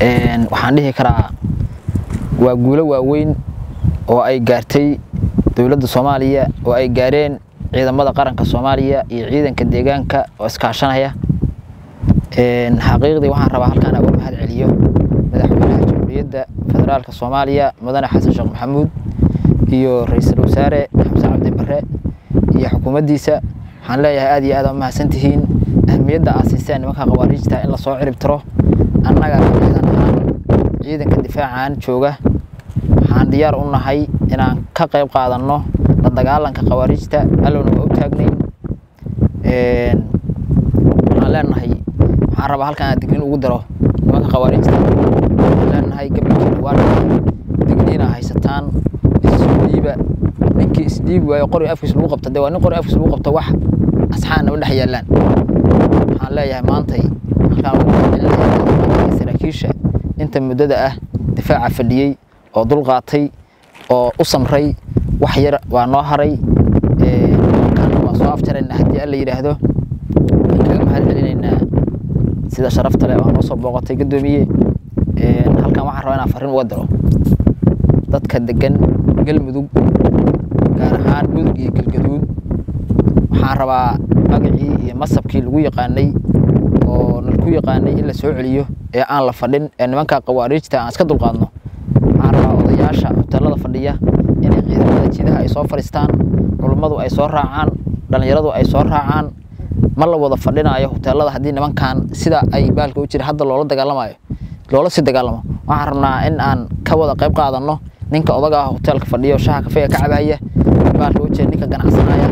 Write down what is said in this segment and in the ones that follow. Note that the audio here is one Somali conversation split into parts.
waxaan dhihi karaa waa guulo waaweyn oo ay gaartay dowladda soomaaliya oo ay gaareen ciidamada qaranka soomaaliya iyo ciidanka deegaanka oo iskaashanaya xaqiiqdii waxaan rabaa halkaan uga mahad celiyo madaxweynaha jamhuuriyadda federaalka soomaaliya mudane xasan sheekh maxamuud iyo ra-iisul wasaare xamse cabdi bare iyo xukuumaddiisa waxaan leeyahay aad iyo aad aa mahadsantihiin ahmiyadda aad siiseen nimanka khawaariijta in lasoo cirib tiro annaga ciidan ahaan ciidanka difaacan jooga waxaan diyaar u nahay inaan ka qayb qaadanno la dagaalanka khawaariijta allowna waa u taagnayn waxaan leenahay waxaan rabaa halkan aan digniin ugu daro nimanka khawaariijta waxaan leenahay gabalkiina waa dhacay digniina haysataan isdhiiba ninkii isdhiibi waayo qori afkiis lagu qabta dee waa nin qori afkiis lagu qabto wax asxaan nama dhex yaallaan waxaan leeyahay maantay halkaan ugu mahadcelinayaa saraakiisha inta muddada ah difaaca fadhiyey oo dulqaatay oo u samray wax yar waa noo haray markaana waa soo afjaraynaa haddii alla yidhaahdo waan kaga mahad celinaynaa sida sharafta leh oo noo soo booqatay guddoomiye halkan waxaan rabaa inaan farriin uga diro dadka degan galmudug gaar ahaan mudug iyo galgaduud waxaan rabaa magacii iyo masabkii lagu yaqaanay oo nalku yaqaanay in la soo celiyo ee aan la fadhin ee nimanka khawaariijta aan iska dulqaadno waxaan rabaa odayaasha hoteelada fadhiya inay ciidamada jidaha ay soo fadhiistaan culummadu ay soo raacaan dhallinyaradu ay soo raacaan ma la wada fadhinaayo hoteelada haddii nimankan sida ay baalka u jira hadda loola dagaalamayo loola sii dagaalamo waxaan rabnaa in aan ka wada qayb qaadanno ninka odaga ah hoteelka fadhiyo shaha kafeega ka cabaya baalka u jira ninka ganacsanaya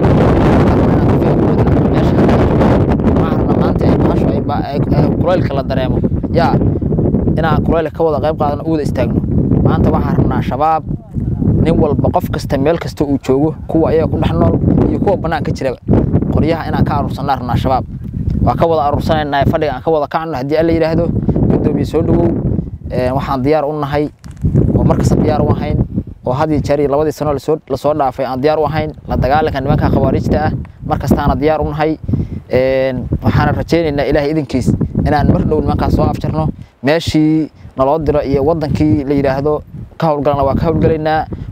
kulaylka la dareemo yaa inaan kulaylka ka wada qayb qaadano u wada istaagno maanta waxaan rabnaa shabaab nin walba qof kasta meel kasta uu joogo kuwa ayaga ku dhex nool iyo kuwa banaanka jiraba qoryaha inaan ka aruursanaa rabnaa shabaab waa ka wada aruursanayna fadhiga aan ka wada kacno haddii alla yidhaahdo guddoomiye soo dhowow waxaan diyaar u nahay oo markasta diyaar u ahayn oo hadii jeer iyo labadii sano lasoo dhaafay aan diyaar u ahayn la dagaalanka nimanka khawaariijta ah markastaana diyaar u nahay waxaana rajaynaynaa ilaahay idinkiis inaan mar dhow nimankaas soo afjarno meeshii naloo diro iyo wadankii la yidhaahdo ka howlgalana waa ka howlgalaynaa